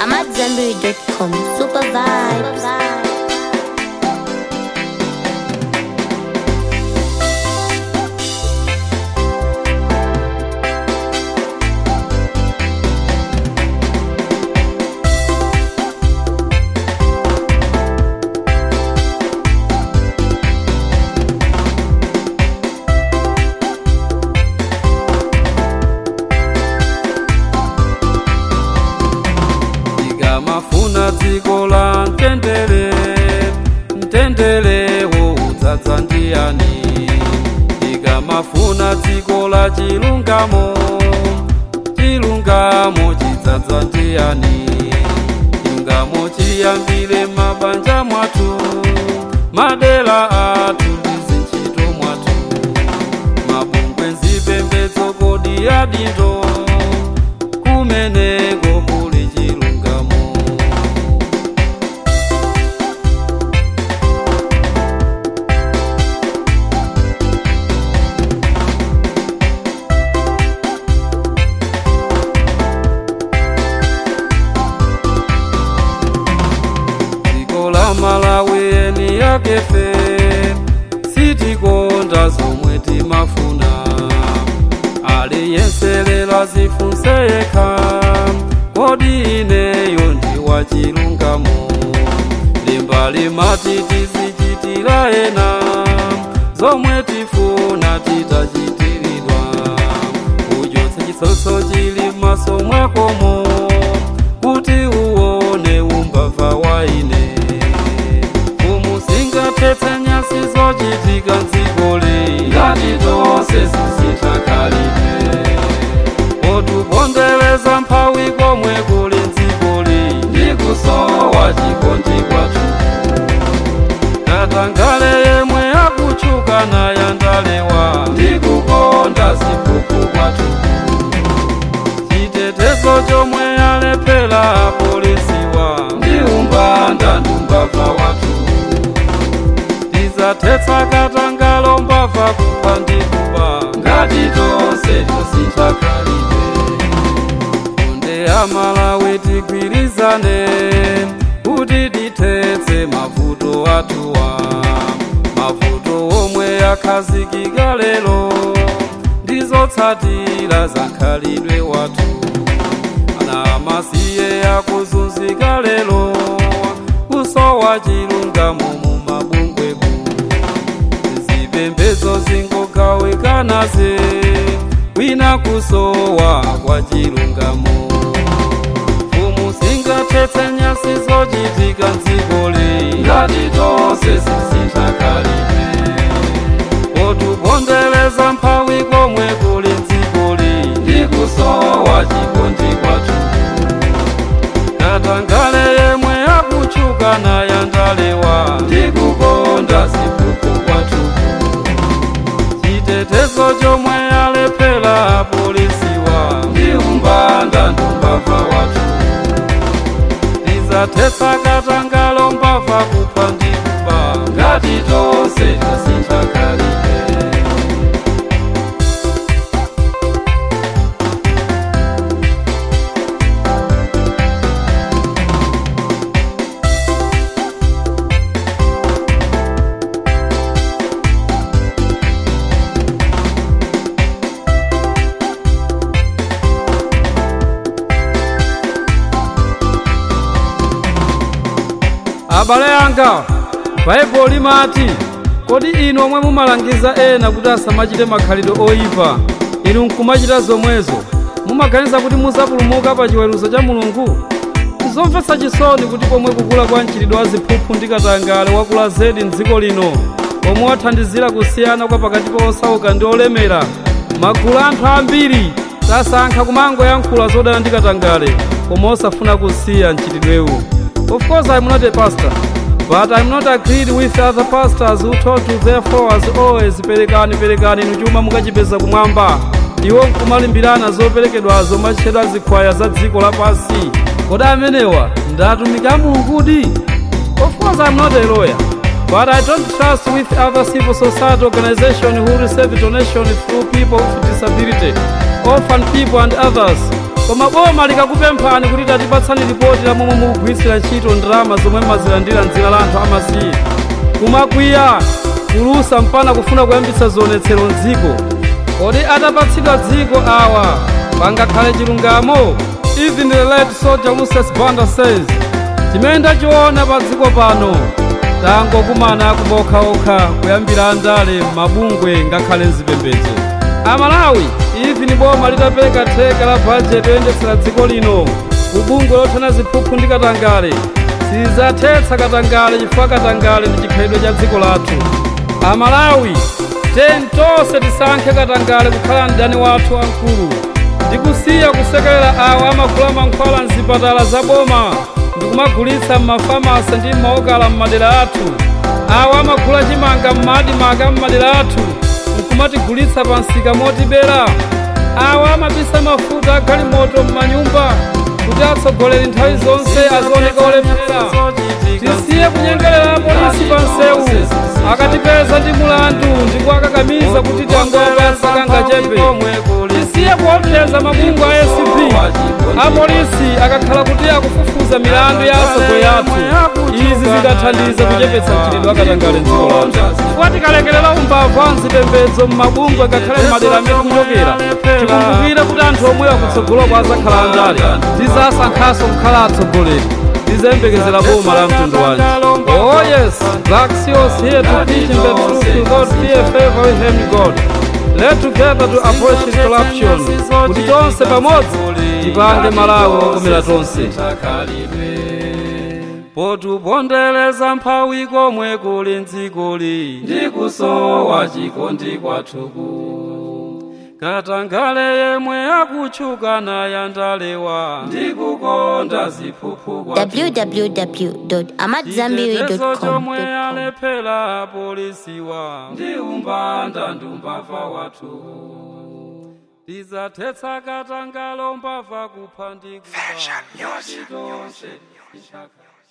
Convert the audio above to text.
I'm at Zenberry.com. Super vibes. ndikamafuna dziko la mtendere mtendere woudzadza ndiyani ndikamafuna dziko la chilungamo chilungamo chidzadza ndiyani chilungamo chiyambire mabanja mwathu madera athu ndi zintchito mwathu mabungwe nzipembedzo kodi adindo kumeneko kuli chilungamo dziko la malawi eni yakefe sitikonda zomwe timafuna aliyenselela zifunse yekha kodi ineyo ndi wachilungamo limba limati tizichitira ena zomwe tifuna titachitiridwa uchotse chisotso chili m'maso mwakomo kuti uwone umbava wa ine umusingathetse nyasi zochitika mdzikoli ngati tonse sisitakalire otubondereza mphawi komwe kuli mdzikoli ndikusowa chikondi kwathu katangale yemwe akutchuka nayandalewa ndikukonda zipuku kwathu chitetezo chomwe alephera apolisiwa ndi umbanda ndumbava wathu tizathetsa katangale mbava kupha ndi kuba ngati tonse tosinthakalire funde amalawi tigwirizane kuti tithetse mavuto athuwa mavuto omwe akhazikika lero ndizotsatira za mkhalidwe wathu ana amasiye akuzunzika lero kusowa chilungamo mu mabungweku zipembedzo zingogawikanaze wina kusowa kwa chilungamo mfumu singathetse nyasi zochitika mdzikoli ngati tonse sisinthakalire otubondereza mphawi komwe kuli mdzikoli ndikusowa chikondi kwathu katangale yemwe akutchuka nayandalewa ndikukonda zipuku kwathu chitetezo chomwe alephera apolisiwa ndi umbanda ndumbava wathu tizathetsa katangale mbava kupha ndi kuba ngati tonse tasinthakalire abale anga baibulo limati kodi inu omwe mumalangiza ena kuti asamachite makhalidwe oyipa inu nkumachita zomwezo mumaganiza kuti muzapulumuka pa chiweruzo cha mulungu zomvetsa chisoni kuti pomwe kukula kwa mchitidwe wa ziphuphu ndi katangale wakula zedi mdziko lino omwe wathandizira kusiyana kwa pakati pa osauka ndi olemera magulu anthu ambiri tasankha kumangoyankhula zodana ndi katangale koma osafuna kusiya mchitidwewu Of course, I'm not a pastor, but I'm not agreed with other pastors who told to their followers always perekani perekani inu chuma mukachipeza kumwamba iwo nkumalimbirana zoperekedwazo machitidwe zikhwaya za dziko lapansi kodi amenewa ndi atumiki a mulungu kodi of course i'm not a lawyer But I don't trust with other civil society organizations who receive donations through people with disability, orphan people and others koma boma likakupemphani kuti tatipatsani ripoti la momwe mukugwiritsira ntchito ndalama zomwe mazilandira mdzina la anthu amasiye kumakwiya kulusa mpana kufuna kuyambitsa zionetsero mdziko kodi atapatsidwa dziko awa pangakhale chilungamo even the late soldier moses banda says chimene ndachiona pa dziko pano tangokumana kumaokhaokha kuyambira andale mabungwe ngakhale mzipembedzo amalawi even boma litapereka theka la bajeti yoyendetsera dziko lino kubungwe lothana ziphuphu ndi katangale sizathetsa katangale chifukwa katangale ndi chikhalidwe cha dziko lathu amalawi tiyeni tonse tisankhe katangale kukhala mdani wathu wamkulu ndi kusiya kusekerera awo amagula mankhwala mzipatala za boma ndi kumagulitsa m'mafamasi ndi m'maokala m'madera athu awo amagula chimanga m'madimanga m'madera athu nkumatigulitsa pa msika motibera awo amabisa mafuta agalimoto m'manyumba kuti atsogoleri nthawi zonse azioneka olephera tisiye kunyengerera polisi pa nsewu akatipeza ndi mulandu ndi kuwakakamiza kuti tangoapasa kangachepe tisiye kuopseza mabungwe a acp apolisi akakhala kuti akufufuza milandu ya atsogoleri athu izi zidathandiza kuchepetsa mchitidwe akatangale mdziko lathu chifukwa tikalekerera umbava wa mzipembedzo m'mabungwe ngakhale m'madera amene tikuchokera tikumbukire kuti anthu omwe akutsogoloko azakhala andale tizasankhanso kukhala atsogoleri tizembekezera boma la mtundu wanji oh yes black seals here to teach in the truth without fear favor him god let together to abolish corruption kuti tonse pamodzi tipange malawi okomera tonse potupondereza mphawi komwe kuli mdzikoli ndi kusowa chikondi kwathuku katangale yemwe akutchuka naye ndalewa ndi kukonda ziphuphu www.amadzambiri.com chomwe alephera polisiwa ndi umbanda ndi umbava wathu tizathetsa katangale umbava kupha ndi kuba tonse